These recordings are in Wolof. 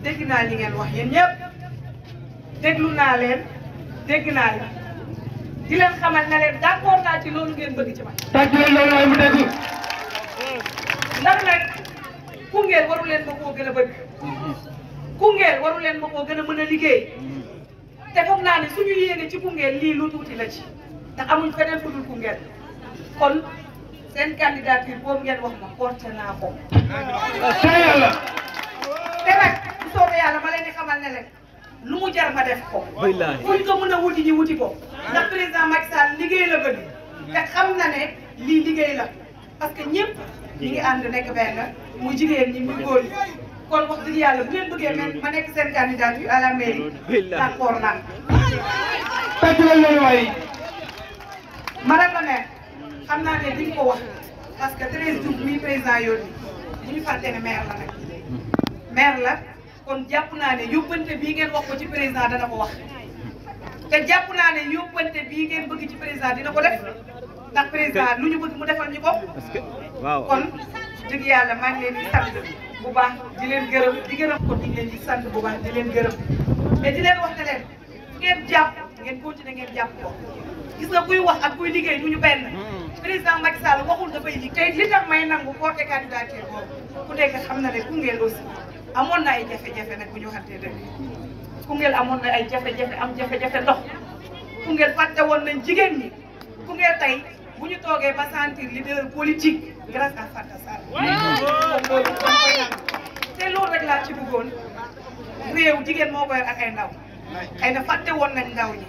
dégg naa li ngeen wax yéen ñëpp déglu naa leen dégg naa leen di leen xamal ne leen d'accord naa ci loolu ngeen bëgg ci man. tàcc leen loolu waaye mu dégg. ndax nag Koungheul waru leen ma koo gën a bëgg Koungheul waru leen ma koo gën a mën a liggéey te foog naa ne suñu yéene ci Koungheul lii lu tuuti la ci ndax amuñ feneen fu dul Koungheul kon seen candidature boobu ngeen wax ma porté naa ko. te yàlla. te nag bu soobee yàlla ma leen di xamal ne leen lu mu jar ma def ko. fu ñu ko mën a wuti ñi wuti ko. ndax président Macky Sall liggéey la bëgg. te xam na ne lii liggéey la parce que ñëpp ñi ngi ànd nekk benn muy jigéen ñi muy góor ñi. kon wax dëgg yàlla bu ngeen bëggee men ma nekk seen candidature à la mairie d'accord naa. tàcc leen loolu waaye. madame la maire xam naa ne di nga ko wax parce que Thérèse Diouf mi président yónni bu ñu fàtte ne maire la nag maire la kon jàpp naa ne yóbbante bii ngeen wax ko ci président dana ko wax te jàpp naa ne yóbbante bii ngeen bëgg ci président dina ko def ndax président lu ñu bëgg mu defal ñu ko waaw kon dëgg yàlla maa ngi leen di sant bu baax di leen gërëm di gërëm ko di leen di sant bu baax di leen gërëm mais di leen wax ne leen ngeen jàpp ngeen continuer ngeen jàpp ko gis nga kuy wax ak kuy liggéey du ñu benn président Macky Sall waxul dafay liggéey te li tax may nangu porté candidature boobu ku nekk xam na ne Koungheul aussi amoon na ay jafe-jafe nag bu ñu waxantee dëgg Koungheul amoon na ay jafe-jafe am jafe-jafe ndox Koungheul fàtte woon nañ jigéen ñi Koungheul tey bu ñu toogee ba sentir leader politique grâce à Fanta Sall kon loolu kon koy nangu te loolu rek laa ci bëggoon réew jigéen moo ko yor ak ay ndaw xëy na fàtte woon nañ ndaw ñi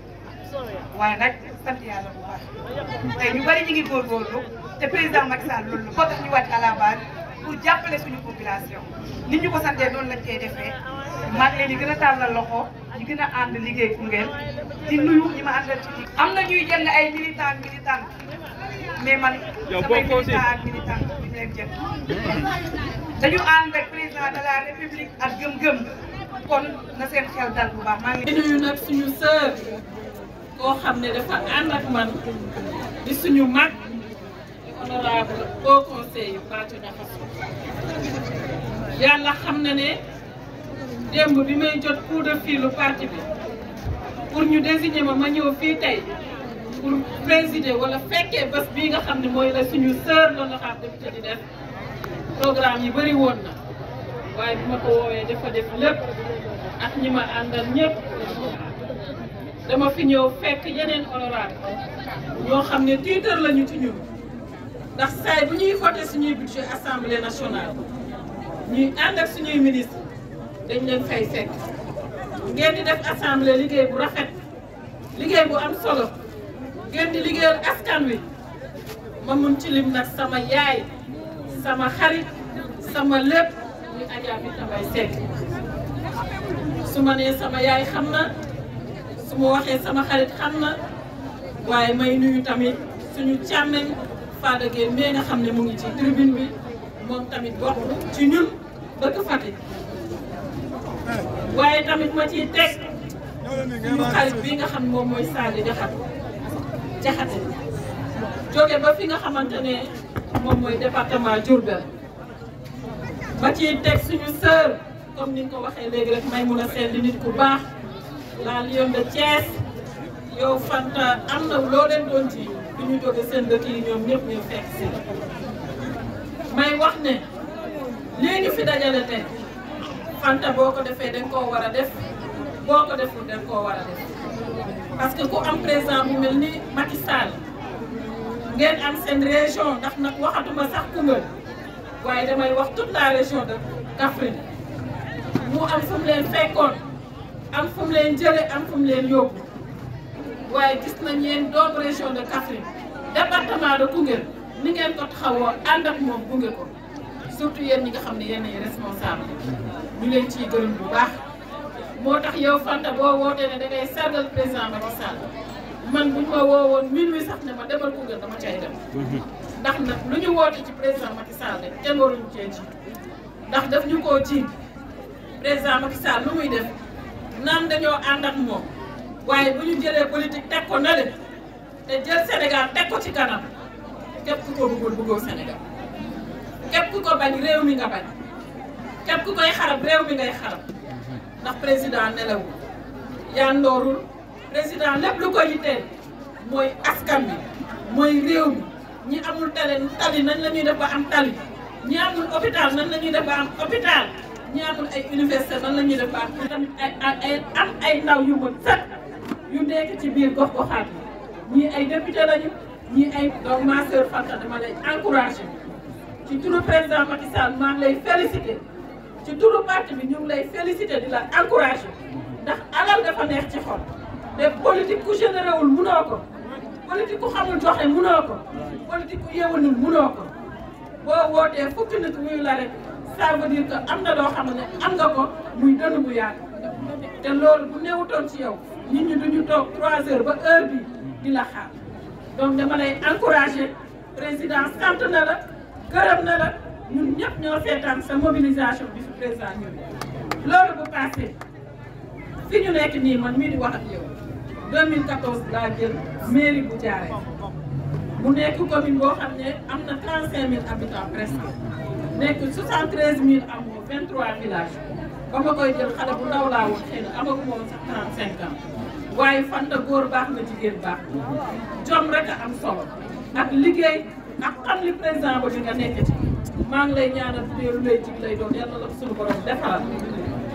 waaye nag sant yàlla bu baax tey ñu bari ñu ngi góorgóorlu te président Macky Sall loolu la moo tax ñu wàcc à la base pour jàppale suñu population nit ñu ko santee noonu lañ koy defee maa ngi leen di gën a tàllal loxo ñu gën a ànd liggéey Koungheul di nuyu ñi ma àndal ci liggéey am na ñuy jënd ay militant militant mais man samay militant ak militant duñu leen jënd dañu ànd ak président de la république ak gëm-gëm kon na seen xel dal bu baax maa ngi di nuyu nag suñu sœur koo xam ne dafa ànd ak man di suñu mag honorable au conseil yu Fatou Niakhasso yàlla xam na ne démb bi may jot coup de fil parti bi pour ñu désigner ma ma ñëw fii tey pour présider wala fekkee bés bii nga xam ne mooy la suñu sœur l'honorable député di def programme yi bëri woon na waaye bi ma ko woowee dafa def lépp ak ñi ma àndal ñëpp dama fi ñëw fekk yeneen honorable ñoo xam ne tiitar lañu ci ñun ndax saay bu ñuy voté suñuy budget assemblée nationale ñuy ànd ak suñuy ministre dañ leen fay fekk ngeen di def assemblée liggéey bu rafet liggéey bu am solo ngeen di liggéeyal askan wi ma mun ci lim nag sama yaay sama xarit sama lépp ñu Adja Binta Mbaye Seck su ma nee sama yaay xam na su ma waxee sama xarit xam na waaye may nuyu tamit suñu càmmeñ Fada Gueye mais nga xam ne mu ngi ci tribune bi moom tamit bokk ci ñun dëkk Fatick waaye tamit ma ciy teg suñu xarit bi nga xam moom mooy Sadi Jaxate Jaxate jóge ba fi nga xamante ne moom mooy département Diourbel ma ciy teg suñu sœur comme ni nga ko waxee léegi rek may mun a seen di nit ku baax la Lion de Thiès yow Fanta am na loo leen doon ci bi ñu jóge seen dëkk yi ñoom ñëpp ñu fekk si may wax ne lii ñu fi dajale tey Fanta boo ko defee dañ koo war a def boo ko deful dañ koo war a def parce que ku am président bu mel ni Macky Sall ngeen am seen région ndax nag waxatuma sax Koungheul waaye damay wax toute la région de Kaffrine mu am fu mu leen fekkoon am fu mu leen jële am fu mu leen yóbbu waaye gis nañ yéen doomu région de Kaffrine département de Koungheul ni ngeen ko taxawoo ànd ak moom gunge ko surtout yéen ñi nga xam ne yéen ay responsable ñu leen ciy gërëm bu baax moo tax yow Fanta boo wootee ne da ngay sargal président Macky Sall man bu ñu ma woowoon minuit sax ne ma demal Koungheul dama cay dem ndax nag lu ñu woote ci président Macky Sall rek kenn waruñu cee ji ndax daf ñu koo ji président Macky Sall lu muy def naan dañoo ànd ak moom waaye bu ñu jëlee politique teg ko na le te jël Sénégal teg ko ci kanam képp ku ko bëggul bëggoo Sénégal képp ku ko bañ réew mi nga bañ képp ku koy xarab réew mi ngay xarab ndax président nelawul yandoorul président lépp lu ko yitteel mooy askan bi mooy réew mi ñi amul tale tali nañ la ñuy def ba am tali ñi amul hôpital nan la ñuy def ba am hôpital ñi amul ay université nan la ñuy def ba am tamit ay ay am ay ndaw yu mën sat yu nekk ci biir gox goxaat yi ñii ay député lañu ñii ay donc ma sœur Fanta dama lay encouragé ci turu président Macky Sall maa ngi lay félicité ci turu parti bi ñu ngi lay félicité di la encouragé ndax alal dafa neex ci xol te politique ku généré wul munoo ko politique ku xamul joxe munoo ko politique ku yewanul munoo ko boo wootee fukki nit wuyu la rek ça veut dire que am na loo xam ne am nga ko muy dënn bu yàgg te loolu bu newutoon ci yow nit ñi duñu toog 3 heures ba heure bi di la xaar donc dama lay encouragé président sant na la gërëm na la ñun ñëpp ñoo seetaan sa mobilisation bi fi président ñëw loolu bu passé fi ñu nekk nii man mii di wax ak yow 2014 laa jël mairie bu Thiaroye mu nekk commune boo xam ne am na 35000 habitants presque nekk 73000 amoo 23 villages ba ma koy jël xale bu ndaw laa woon xëy na amaguma woon sax 35 ans waaye fanta góor baax na jigéen baax jom rek a am solo ak liggéey ak xam li président ba di nga nekk ci maa ngi lay ñaanal bu dee lu lay jig lay doon yàlla la ko suñu borom defaral